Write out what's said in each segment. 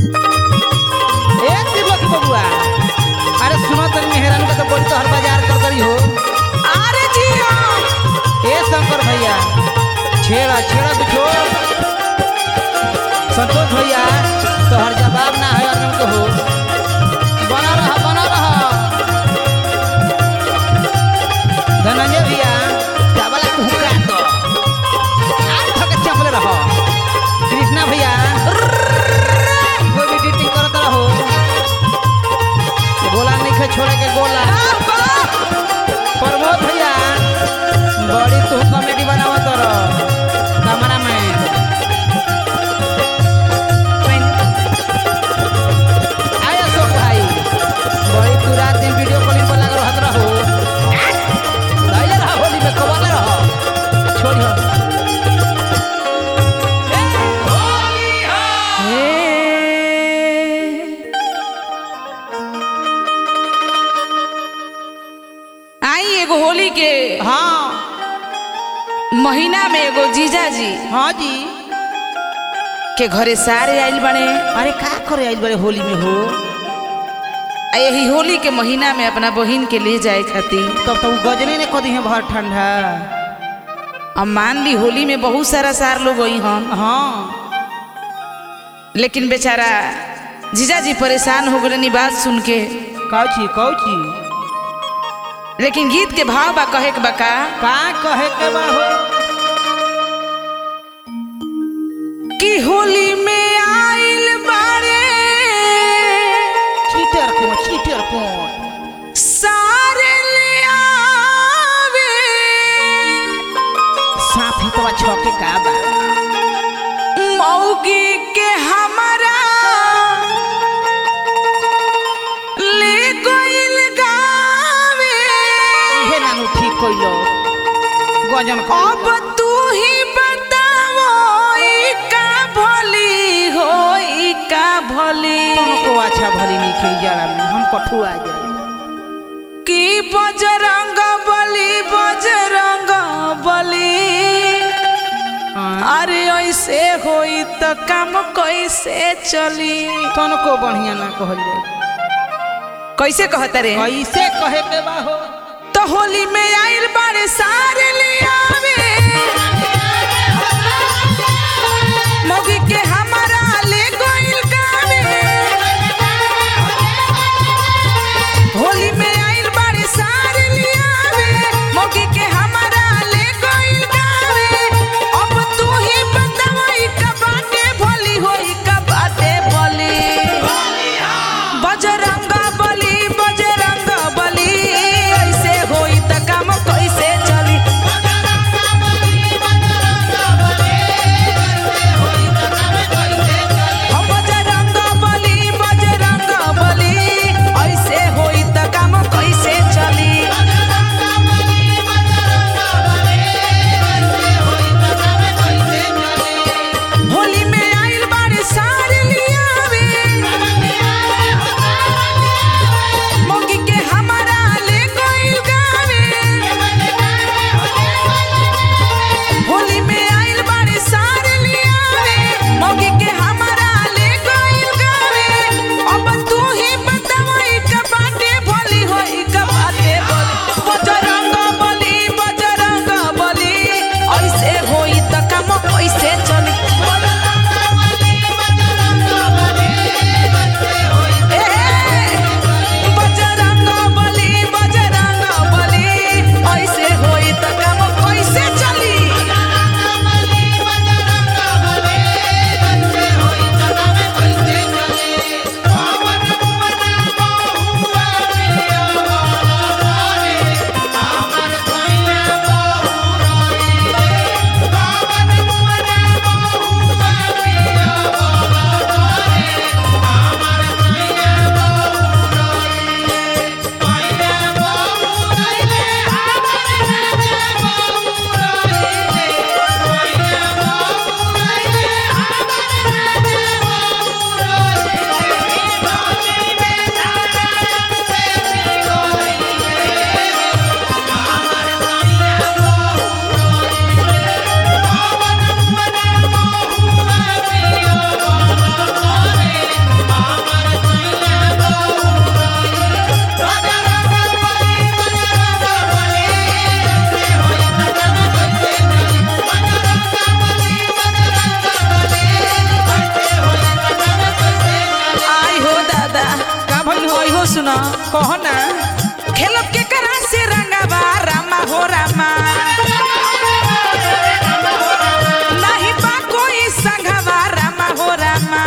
ए तिरलो की बबुआ अरे सुनो तनी मेहरान का तो बड़ी तो हर बाजार कर करी हो अरे जी हाँ ए शंकर भैया छेड़ा छेड़ा तो छोड़ संतोष भैया तो हर जवाब ना है अर्जुन को हो बना रहा बना रहा धनंजय भैया चावला कुहका तो आज थक चपले रहो कृष्णा भैया कोई भी ड्यूटी करत रहो गोला नहीं खे छोड़े के गोला प्रमोद भैया बड़ी तू कॉमेडी बनावत रह कमरा में आय अशोक भाई बड़ी तू रात दिन वीडियो कॉलिंग पर लग रहत रहो धैले रह होली में कबाले रह छोड़ी हो आई एगो होली के हाँ महीना में एगो जीजा जी हाँ जी के घरे सारे आइल बने अरे का करे आइल बड़े होली में हो आ यही होली के महीना में अपना बहिन के ले जाए खातिर तब तो उ गजने ने कदी है बहुत ठंडा अब मान ली होली में बहुत सारा सार लोग गई हन हाँ लेकिन बेचारा जीजा जी परेशान हो गए बात सुन के कौची कौची लेकिन गीत के भाव बा कहे के बा का का कहे के बा हो कि होली में आइल बारे चीटर को चीटर को सारे ले आवे साफ ही तो छके का बा मौगी के हमारा ले गइल गावे इहे नानू ठीक कइलो गजन का अब तू ही बताओ ई का भली हो ई का भली को अच्छा भली नहीं खेल जरा में हम कठुआ जाए कि बजरंग बली बजरंग बली अरे ऐसे होई तो काम कैसे चली तन को बढ़िया ना कहल जाए कैसे कहता रे कैसे कहे के बा हो तो होली में आइल बारे सारे ले आवे मौगी के हमारा ले गइल गावे होली में आइल बारे सारे ले आवे मौगी के हमारा ले गइल गावे अब तू ही बतावई का बाटे भली होई का बाटे भली बजरंग बली बजरंग बली ऐसे होई त काम कैसे चली कहो ना खेलब के करा से रंगवा रामा हो रामा नाही बा कोई संघवा रामा हो रामा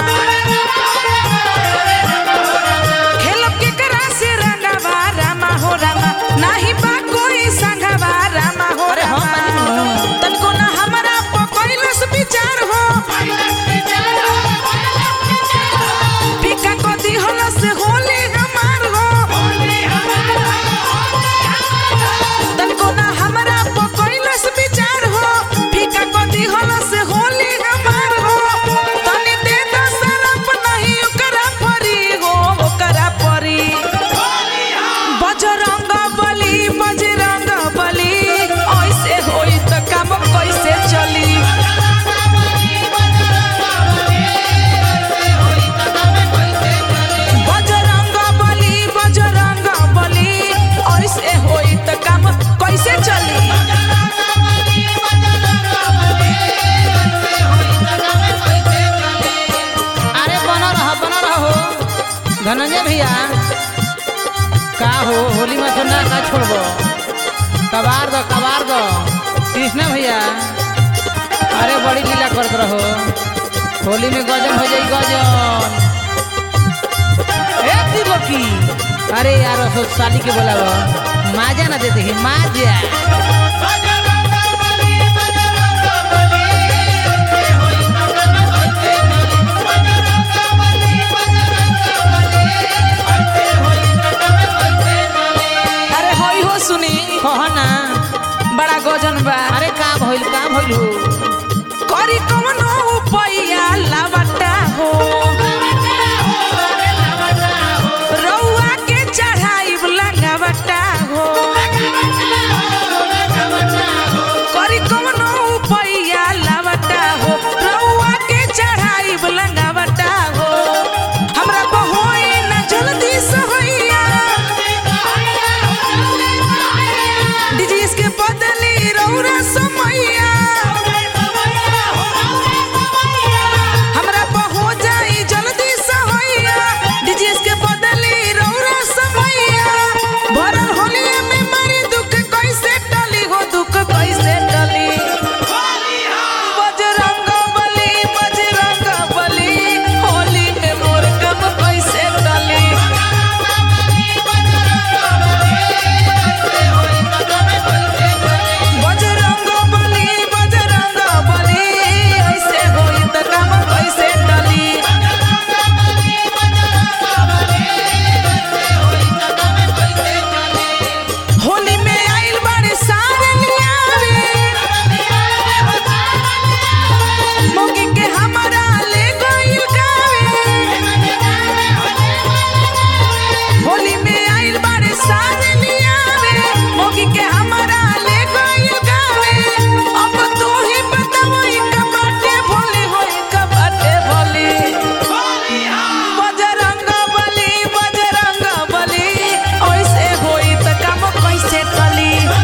खेलब के करा से रंगवा रामा हो रामा नाही बा कोई संघवा रामा हो अरे हम रामा बानी नु। तनको ना हमरा पकइलस विचार हो पिका को दिहलस होले हमार हो तनको ना हमरा पकइलस विचार हो फिका को दिहलस होले हमार हो तनी दे दो सरप नहीं ओकरा परी हो ओकरा परी बजरंग बली बजरंग बली ऐसे होई त काम कैसे चली बजरंग बली बजरंग बली ऐसे होई त काम कैसे चली अरे बना रहो बना रहो धनंजय भैया का हो होली में तो ना का छोड़बो कबार दो कबार दो कृष्णा भैया अरे बड़ी लीला करत रहो होली में गजन हो जाई गजन ए दिवकी अरे यार सो साली के बोलावो माजा ना देते ही माजा अरे होई हो सुनी कहो ना बड़ा गजन बा अरे का भइल का भइल हो करी कवनो उपाया लावटा हो रउआ के चढ़ाइब लगावटा हो करी कवनो उपाया लावटा हो रउआ के चढ़ाइब लगावटा हो हमरा बहोई न जल्दी सहैया डीजीएस के बदली रउरा समैया हमरा पहो जाई जल्दी सहैया डीजीएस के बदली रउरा समैया भरल होलिया में मारी दुख कैसे टली हो दुख कैसे टली बजरंग बली बजरंग बली होली में मोर कम कैसे टली बजरंग बली बजरंग बली ऐसे होई त काम कैसे टली होली में आइल बाड़े सारे लियावे मोगी के हमरा ले गइल गावे होली में आइल बाड़े सारे लियावे मोगी के हमरा ले गइल गावे अब तू ही बताओ ई कबाटे भोले होई कबाटे भोले बजरंग बली बजरंग बली ऐसे होई त काम कैसे टली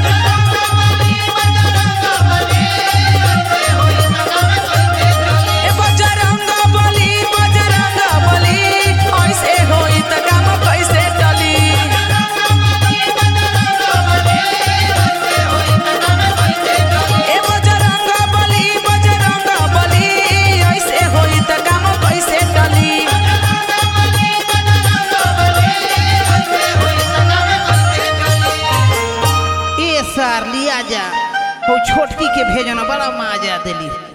ए बजरंग बली बजरंग बली ऐसे होई त काम कैसे टली ए बजरंग बली बजरंग बली ऐसे होई त काम कैसे टली ए सार लिया जा हो छोटकी के भेजना बड़ा माजा दिली